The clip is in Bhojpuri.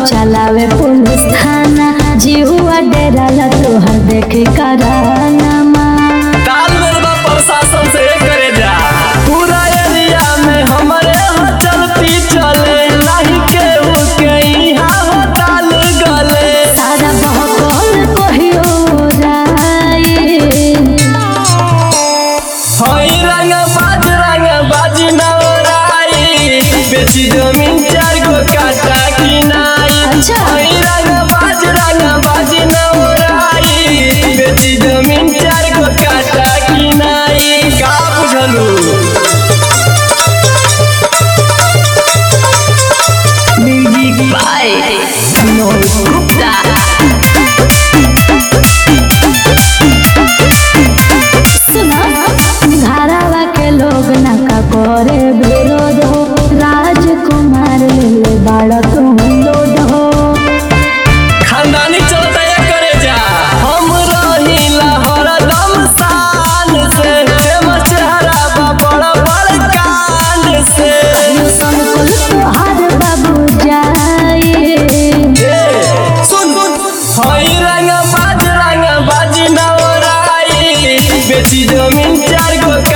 चलावे पुलिस थाना जीवा डेराला तोहर देखे करानामा ताल में बा प्रशासन से करे जा पूरा एरिया में हमारे हो चलती चले नहीं केहू के यहाँ हो ताल गले सारा बहकल कहियो राई हई रंग बाज रंग बाजी नवराई बेची जमीन चार गो काटा की नाई अच्छा। हई रंग बाज रंग बाजी नवराई बेची जमीन चार गो काटा की नाई का बुझलू म्यूजिक बाय विनोद गुप्ता सुना घरवा के लोग नका करे विरोध हो राजकुमार ले बाड़ा तुम लोड हो खानदानी चलता ये करे जा हम रहिला हरदम शान से फेमस चेहरा बा बड़ा बड़ कांड से सन कुल तोहार बाबू जाए ए, सुन हई रंग बाज रंग बाजी नवराई बेची जमीन चार गो